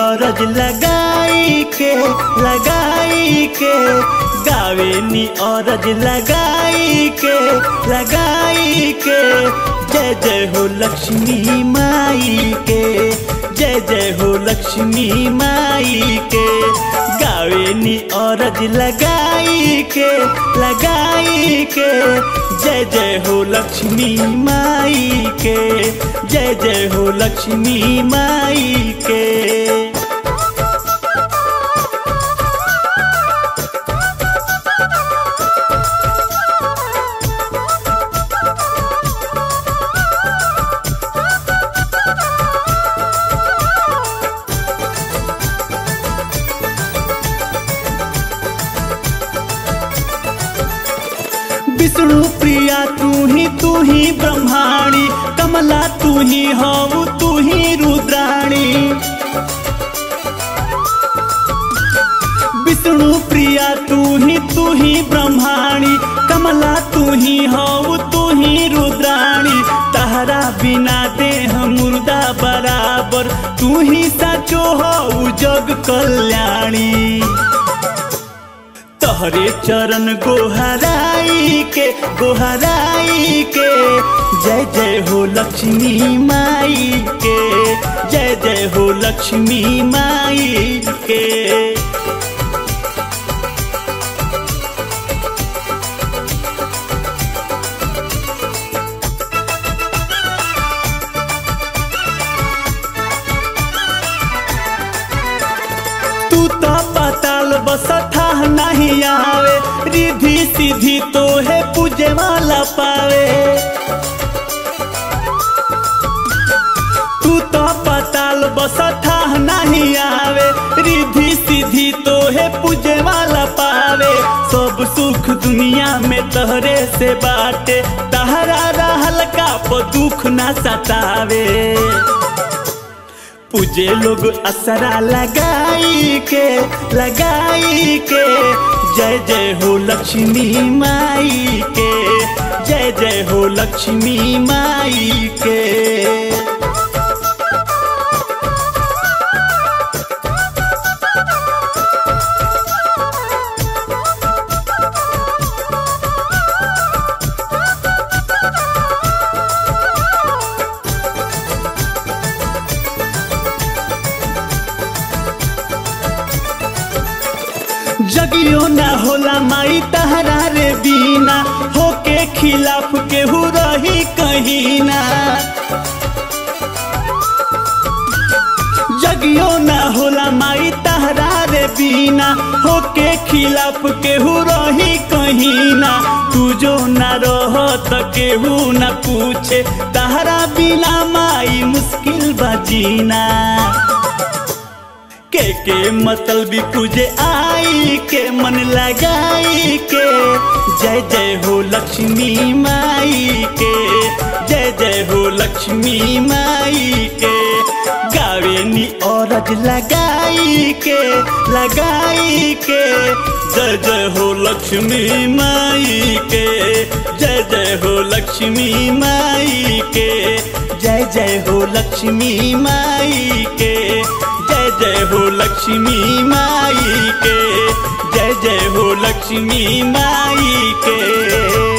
औरज लगाई के लगाई के गावे नी औरज लगाई के लगाई के जय जय हो लक्ष्मी माई के जय जय हो लक्ष्मी माई के गावे नी औरज लगाई के लगाई के जय जय हो लक्ष्मी माई के जय जय हो लक्ष्मी माई के विष्णु प्रिया तू ही तू ही ब्रह्माणी कमला तू ही हो तू ही रुद्राणी विष्णु प्रिया तू ही तू ही ब्रह्माणी कमला तू ही हो तू ही रुद्राणी तहरा बिना देह मुर्दा बराबर तू ही सचो हो जग कल्याणी तोहरे चरण गोहराई के गोहराई के जय जय हो लक्ष्मी माई के जय जय हो लक्ष्मी माई के तू तो पताल बसठा नहीं आवे रिधि सीधी तो है पूजे वाला पावे तू तो पताल बसठा नहीं आवे रिधि सीधी तो है पूजे वाला पावे सब सुख दुनिया में तहरे से बाटे तहरा रहल का प दुख ना सतावे पूजे लोग असरा लगाई के लगाई के जय जय हो लक्ष्मी माई के जय जय हो लक्ष्मी माई के जगियो ना होला माई तहरा रे बीना होके खिलाफ केहू रही कहीं ना जगियो ना होला माई तहरा रे बीना होके खिलाफ केहू रही कहीं ना तू जो ना रह त केहू ना पूछे तहरा बिना माई मुश्किल बजीना के के मतलबी पूजे आई के मन लगाई के जय जय हो लक्ष्मी माई के जय जय हो लक्ष्मी माई के गावे नी औरज लगाई के लगाई के जय जय हो लक्ष्मी माई के जय जय हो लक्ष्मी माई के जय जय हो लक्ष्मी माई के जय जय हो लक्ष्मी माई के जय जय हो लक्ष्मी माई के